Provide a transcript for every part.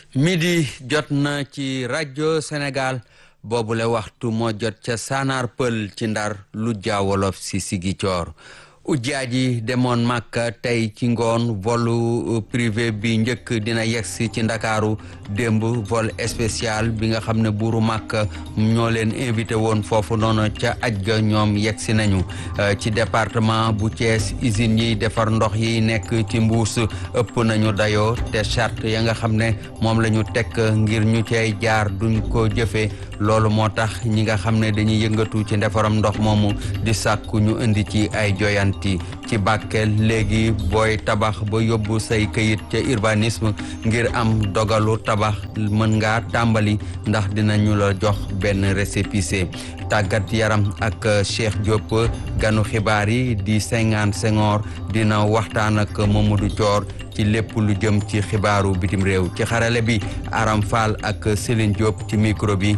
midi jot na ci rajo Sénégal boobule waxtu moo jot ca Sanar Pël ci Ndar lu jaawolof si Sigicoor ujjaaji demoon Màkka tey ci ngoon vol privé bi njëkk dina yegsi ci Ndakaaru démb vol spécial bi nga xam ne buuru Màkka ñoo leen invité woon foofu noonu ca aj ga ñoom yegsi nañu ci département bu Thiès usines yi defar ndox yi nekk ci mbuus ëpp nañu dayoo te charte ya nga xam ne moom la ñu teg ngir ñu cay jaar duñ ko jëfee loolu moo tax ñi nga xam ne dañuy yëngatu ci ndefaram ndox moomu di sàkku ñu indi ci ay joyanti ci Bakel léegi booy tabax ba yóbbu say këyit ca urbanisme ngir am dogalu tabax mën ngaa tàmbali ndax dinañu la jox benn récépissé tàggat yaram ak Cheikh Diop ganu xibaar yi di Senghane Senghor dina waxtaan ak Mamadou Thior ci lépp lu jëm ci xibaaru bitim réew ci xarale bi Aram Fall ak Céline Diop ci micro bi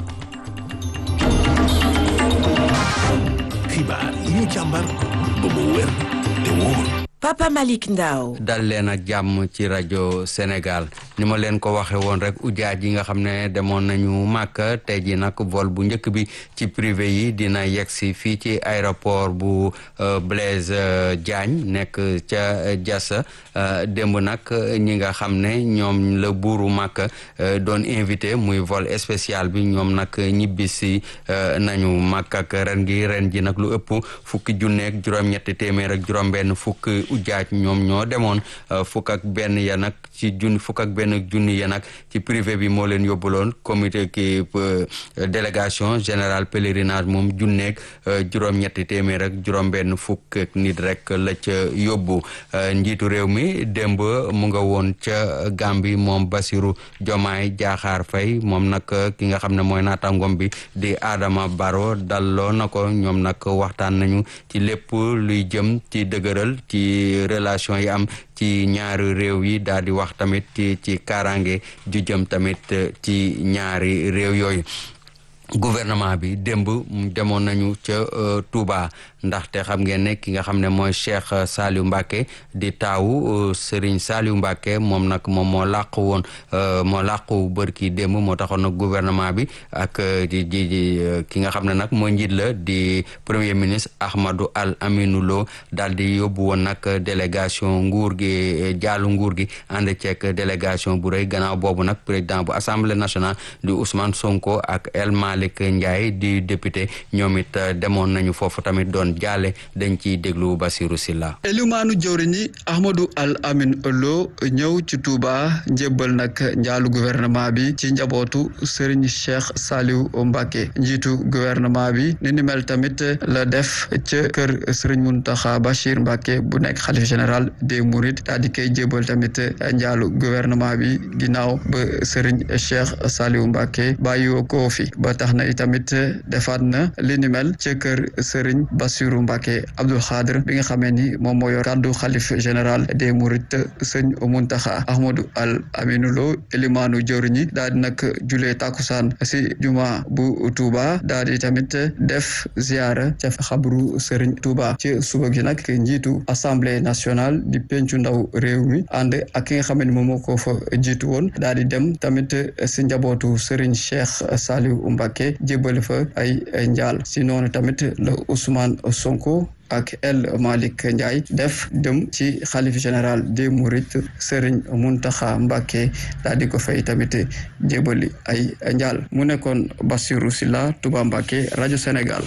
xibaar yi ñu càmbar ba mu wér te wóor Papa Malick Ndao dal leen ak jàmm ci rajo Sénégal ni ma leen ko waxe woon rek ujaaj yi nga xam ne demoon nañu Màkka tey ji nag vol bu njëkk bi ci privé yi dina yegsi fii ci aéroport bu Blaise Diagne nekk ca Diassa démb nag ñi nga xam ne ñoom la buuru Màkka doon invité muy vol spécial bi ñoom nag ñibbisi nañu Màkka ak ren gi ren ji nag lu ëpp fukki junneeg juróom-ñetti téeméer ak juróom-benn fukk ujaaj ñoom ñoo demoon fukk ak benn ya nag ci junni fukk ak benn junni ya nag ci privé bi moo leen yóbbuloon comité ki délégation générale pèlerinage moom junneeg juróom-ñetti téeméer ak juróom-benn fukk ak nit rek la ca yóbbu njiitu réew mi démb mu nga woon ca Gàmbi moom Basiru Jomaay Jaaxaar Fay moom nag ki nga xam ne mooy naataangoom bi di Adama Baro dalloo na ko ñoom nag waxtaan nañu ci lépp luy jëm ci dëgëral ci relation yi am ci ñaari réew yi daal di wax tamit ci ci kaaraange ju jëm tamit ci ñaari réew yooyu gouvernement bi démb demoon nañu ca Touba ndaxte xam ngeen ne ki nga xam ne mooy Cheikh Saliou Mbacke di taawu Serigne Saliou Mbacke moom nag moom moo làqu woon moo làqu bërki démb moo taxoon nag gouvernement bi ak di di ki nga xam ne nag mooy njiit la di premier ministre Ahmadou Al Aminou Lo daal di yóbbu woon nag délégation nguur gi jaalu nguur gi ànd ceeg délégation bu rëy gannaaw boobu nag président bu assemblée nationale di Ousmane Sonko ak El Malick Ndiaye di député ñoom it demoon nañu foofu tamit doon jaale dañ ciy déglu Basirou Silla elimaanu jëwriñ yi Ahmadou Al Amin Lo ñëw ci Touba njébbal nag njaalu gouvernement bi ci njabootu Serigne Cheikh Saliou Mbacké njiitu gouvernement bi ni ni mel tamit la def ca kër Serigne Mountakha Bachir Mbacké bu nekk xalif général des Mourides daal di koy jébbal tamit njaalu gouvernement bi ginnaaw ba Serigne Cheikh Saliou Mbacké bàyyiwoo ko fi ba tax na itamit defaat na li ni mel ca kër Serigne Bassirou Mbacké Abdoul Khadr bi nga xamee ni moom moo yor kàddu xalif général des Mourides sëñ Muntaxa Ahmadou Al Aminou Lo elimaanu jëwriñi daal di nag julee takusaan si juma bu Touba daal di tamit def ziara ca xabru Serigne Touba ci suba gi nag njiitu assemblée nationale di pencu ndaw réew mi ànd ak ki nga xam ne moom moo ko fa jiitu woon daal di dem tamit si njabootu Serigne Cheikh Saliou Mbacké jébbal fa ay njaal si noonu tamit la Ousmane Sonko ak El Malick Ndiaye def dem ci xalif général des Mourides Serigne Mountakha Mbacké daal di ko fay tamit jébali ay njaal mu nekkoon Bassirou Silla Touba Mbacké rajo Sénégal.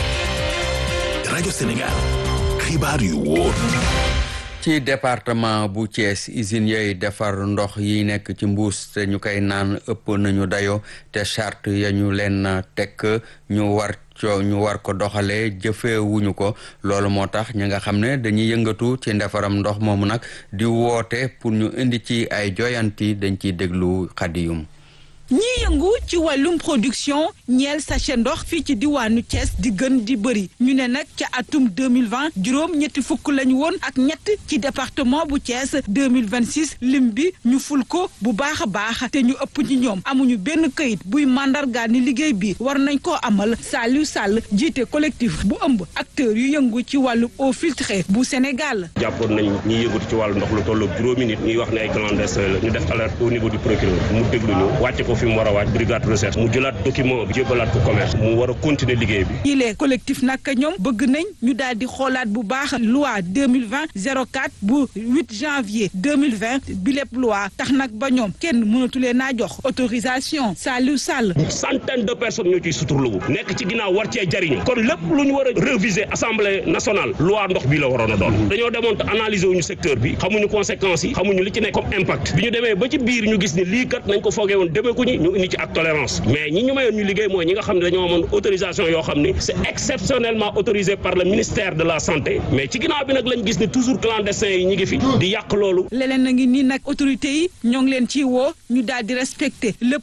rajo Sénégal xibaar yu wóor. ci département bu Thiès usines yooyu defar ndox yi nekk ci mbuus te ñu koy naan ëpp nañu dayo te charte ya ñu leen tekk ñu war co ñu war ko doxalee jëfeewuñu ko loolu moo tax ñi nga xam ne dañuy yëngatu ci ndefaram ndox moomu nag di woote pour ñu indi ci ay joyanti dañ ciy déglu xadiyum ñii yëngu ci wàllum production ñeel sachet ndox fii ci diwaanu Thiès di gën di bëri ñu ne nag ca atum 2020 juróom ñetti fukk lañu woon ak ñett ci département bu Thiès 2026 lim bi ñu ful ko bu baax a baax te ñu ëpp ci ñoom amuñu benn këyit buy mandargaal ni liggéey bi war nañ koo amal Saliou Sall jiite collectif bu ëmb acteurs yu yëngu ci wàllu eau filtrée bu Sénégal. jàppoon nañ ñiy yëngatu ci wàllu ndox lu tolloog juróomi nit ñuy wax ne ay clandestins la ñu def alerte au niveau du procureur mu déglu ñu wàcce ko fi mu war a wàcc brigade recherche mu jëlaat document bi jébbalaat ko commerce mu war a continuer liggéey bi. yile collectif nag ñoom bëgg nañ ñu daal di xoolaat bu baax loi 2020 04 bu 8 janvier 2020 bi lépp loi tax nag ba ñoom kenn mënatulee naa jox autorisation Saliou Sall. centaine de personnes ñoo ciy suturlu nekk ci ginnaaw war cee jariñu kon lépp lu ñu war a réviser assemblée nationale loi ndox bi la waroon a doon dañoo demoon te analyser wuñu secteur bi xamuñu conséquences yi xamuñu li ci nekk comme impact bi ñu demee ba ci biir ñu gis ni lii kat nañ ko foogee woon demee ko ñi ñu indi ci ak tolérance mais ñi ñu mayoon ñu liggéey mooy ñi nga xam ne dañoo amoon autorisation yoo xam ni c'est exceptionnellement autorisé par le ministère de la santé mais ci ginnaaw bi nag lañ gis ni toujours clandestins yi ñi ngi fi di yàq loolu leneen na ngi nii nag autorités yi ñoo ngi leen ciy woo ñu daal di respecter lépp